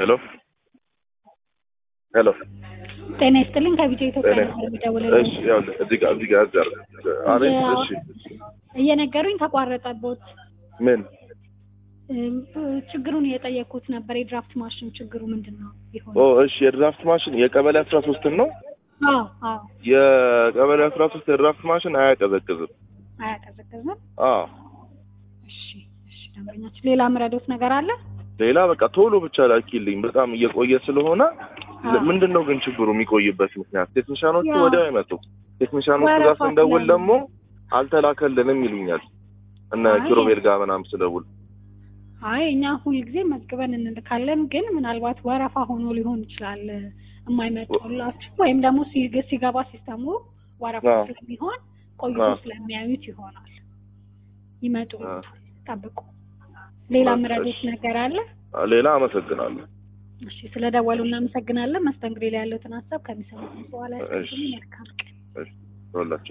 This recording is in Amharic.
ሄሎ ሄሎ ጤና ይስጥልኝ ከቢጫ ኢትዮጵያ ጤና ነበር የሚደውልልኝ። እሺ ያው እዚህ ጋር እዚህ ጋር እዚህ ጋር አቤት እሺ እየነገሩኝ ተቋረጠቦት። ምን እም፣ ችግሩን እየጠየኩት ነበር። የድራፍት ማሽን ችግሩ ምንድን ነው ይሆን? ኦ እሺ የድራፍት ማሽን የቀበሌ አስራ ሶስትን ነው አዎ አዎ፣ የቀበሌ አስራ ሶስት የድራፍት ማሽን አያቀዘቅዝም አያቀዘቅዝም። አዎ እሺ እሺ፣ ደንበኛችን ሌላ ምረዶት ነገር አለ? ሌላ በቃ ቶሎ ብቻ ላኪልኝ በጣም እየቆየ ስለሆነ አዎ። ምንድን ነው ግን ችግሩ የሚቆይበት ምክንያት ቴክኒሻኖቹ ያው- ወዲያው አይመጡም ቴክኒሻኖቹ ጋር ወረፋ ስንደውል ስላለ። ደግሞ አልተላከልንም ይሉኛል እነ አይ። ኪሮቤል ጋር ምናምን ስደውል አይ እኛ ሁልጊዜ መዝግበን እንልካለን፣ ግን ምናልባት ወረፋ ሆኖ ሊሆን ይችላል የማይመጡላችሁ ወይም ደግሞ ሲግ- ሲገባ ሲስተሙ ወረፋ አዎ። ስለሚሆን ቆይቶ አዎ። ስለሚያዩት ይሆናል። ይመጡ አዎ። ጠብቁ። ሌላ በቃ ምረዶት እሺ። ነገር አለ? ሌላ አመሰግናለሁ እሺ ስለደወሉ እናመሰግናለን። መስተንግዶ ላይ ያለውን ሀሳብ ከሚሰሙት በኋላ እሺ። መልካም ቀን። ሁላችሁ